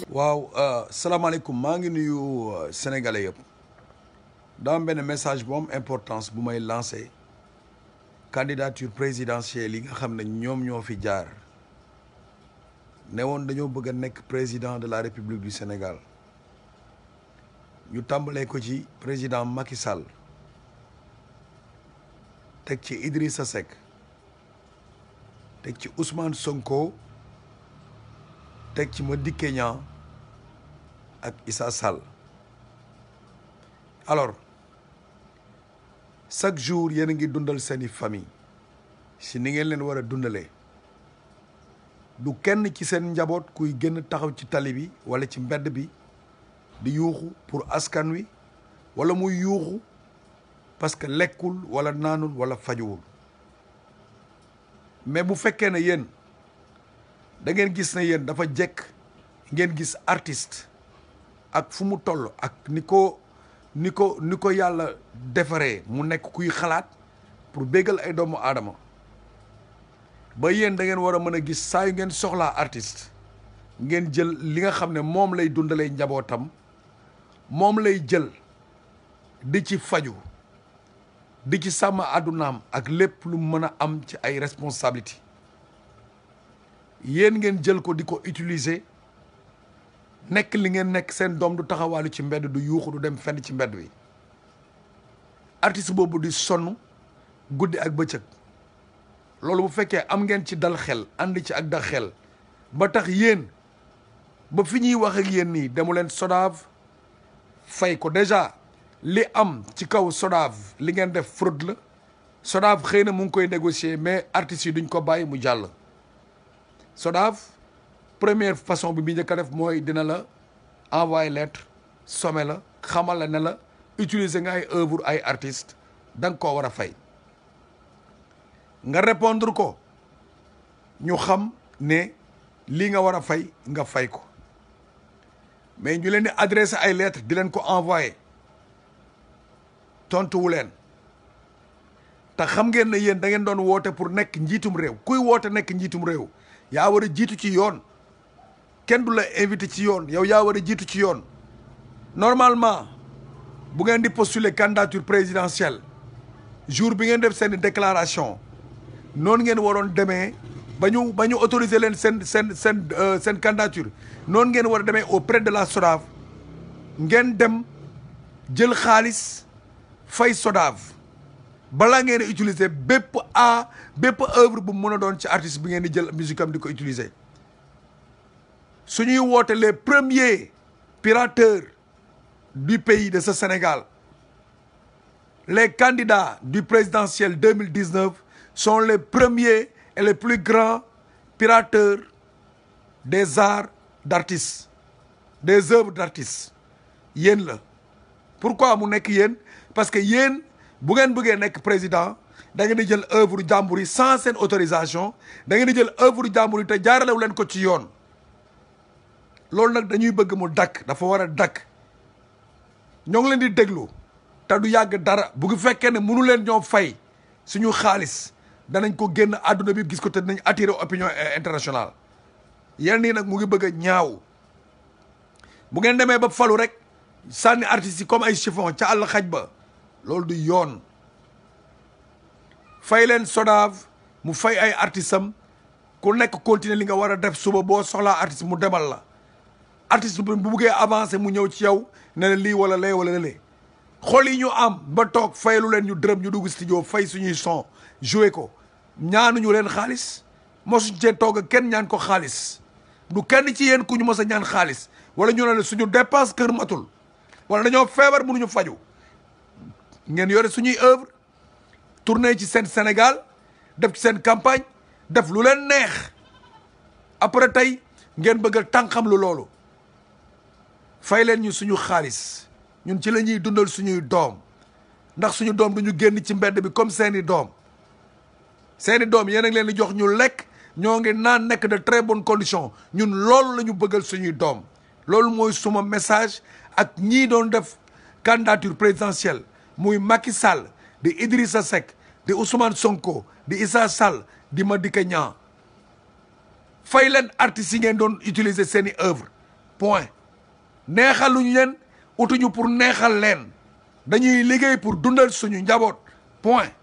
waaw salaamaaleykum maa ngi nuyu sénégalais yëpp daa am benn message bu am importance bu may lancé candidature présidentielle yi nga xam ne ñoom ñoo fi jaar ne woon dañoo bëgg a nekk président de la république du Sénégal ñu tàmbalee ko ci président Macky Sall teg ci Idrissa Seck teg ci Ousmane Sonko teg ci Madické Niang ak Issa Sall alors chaque jour yéen a ngi dundal seeni famille si ni ngeen leen war a dundalee du kenn ci seen njaboot kuy génn taxaw ci tali bi wala ci mbedd bi di yuuxu pour askan wi wala muy yuuxu parce que lekkul wala naanul wala fajuwul mais bu fekkee ne yéen da ngeen gis ne yéen dafa jekk ngeen gis artiste ak fu mu toll ak ni ko ni ko ni ko yàlla defaree mu nekk kuy xalaat pour béggal ay doomu aadama ba yéen da ngeen war a mën a gis saa yu ngeen soxlaa artiste ngeen jël li nga xam ne moom lay dundalee njabootam moom lay jël di ci faju di ci sàmm àddunaam ak lépp lu mën a am ci ay responsabilité yéen ngeen jël ko di ko utiliser nekk li ngeen nekk seen doom du taxawaalu ci mbedd du yuuxu du dem fenn ci mbedd wi artiste boobu di sonn guddi ak bëccëg loolu bu fekkee am ngeen ci dal xel ànd ci ak dal xel ba tax yéen ba fi ñuy wax ak yéen nii demu leen SODAV fay ko déjà li am ci kaw SODAV li ngeen def fraude la SODAV xëy na mu ngi koy négocier mais artistes yi duñ ko bàyyi mu jàll SODAV première façon bi bi njëkk a def mooy dina la envoyer lettre somme la xamal la ne la utiliser nga ay œuvre ay artistes da nga koo war a fay nga répondre ko ñu xam ne lii nga war a fay nga fay ko mais ñu leen di adressé ay lettres di leen ko envoyé tontuwu leen te xam ngeen ne yéen da ngeen doon woote pour nekk njiitum réew kuy woote nekk njiitum réew yaa war a jiitu ci yoon kenn du la invité ci yoon yow yaa war a jiitu ci yoon normalement bu ngeen di postuler candidature présidentielle jour bi ngeen def seen déclaration noonu ngeen waroon demee ba ñu ba ñu autoriser leen seen seen seen seen candidature noonu ngeen war a demee auprès de la SODAV ngeen dem jël xaalis fay SODAV balaa ngeen a utiliser bépp a bépp œuvre bu mën a doon ci artiste bi ngeen di jël musique am di ko utiliser su ñuy woote les premiers pirateurs du pays de ce Sénégal les candidats du présidentiel 2019 sont les premiers et les plus grands pirateurs des arts d'artistes des œuvres d'artistes yéen la pourquoi mu nekk yéen parce que yéen bu ngeen bëggee nekk président da ngeen di jël œuvre jàmbur yi sans seen autorisation da ngeen di jël œuvre jàmbur yi te jaaralewu leen ko ci yoon loolu nag dañuy bëgg mu dakk dafa war a dakk ñoo ngi leen di déglu te du yàgg dara bu fekkee ne mënu leen ñoo fay suñu xaalis danañ ko génn àdduna bi gis ko te dinañ attirer opinion internationale yenn nii nag mu ngi bëgg a ñaaw bu ngeen demee ba falu rek sànni artistes yi comme ay chiffon ca àll xaj ba loolu du yoon fay leen SODAV mu fay ay artistes am ku nekk continuer li nga war a def suba boo soxlaa artiste mu demal la artiste bu buggee avancer mu ñëw ci yow ne la lii wala lee wala lee xool yi ñu am ba toog fayalu leen ñu dërëm ñu dugg studio fay suñuy son joué ko ñaanuñu leen xaalis mosuñ cee toog ak kenn ñaan ko xaalis du kenn ci yéen ku ñu mos a ñaan xaalis wala ñu ne la suñu dépense kër matul wala dañoo feebar mënuñu faju ngeen yore suñuy œuvre tourné ci seen Sénégal def ci seen campagne def lu leen neex après tey ngeen bëgg a tànqam lu loolu fay leen ñu suñu xaalis ñun ci la ñuy dundal suñuy doom ndax suñu doom du ñu génn ci mbedd bi comme seeni doom seeni doom yéen a ngi leen di jox ñu lekk ñoo ngi naan nekk de très bonnes conditions ñun loolu la ñu bëggal suñuy doom loolu mooy suma message ak ñii doon def candidature présidentielle muy Macky Sall di Idrissa Seck di Ousmane Sonko di Issa Sall di Madické Niang fay leen artistes yi ngeen doon utiliser seeni œuvre point neexaluñ leen utuñu pour neexal leen dañuy liggéey pour dundal suñu njaboot point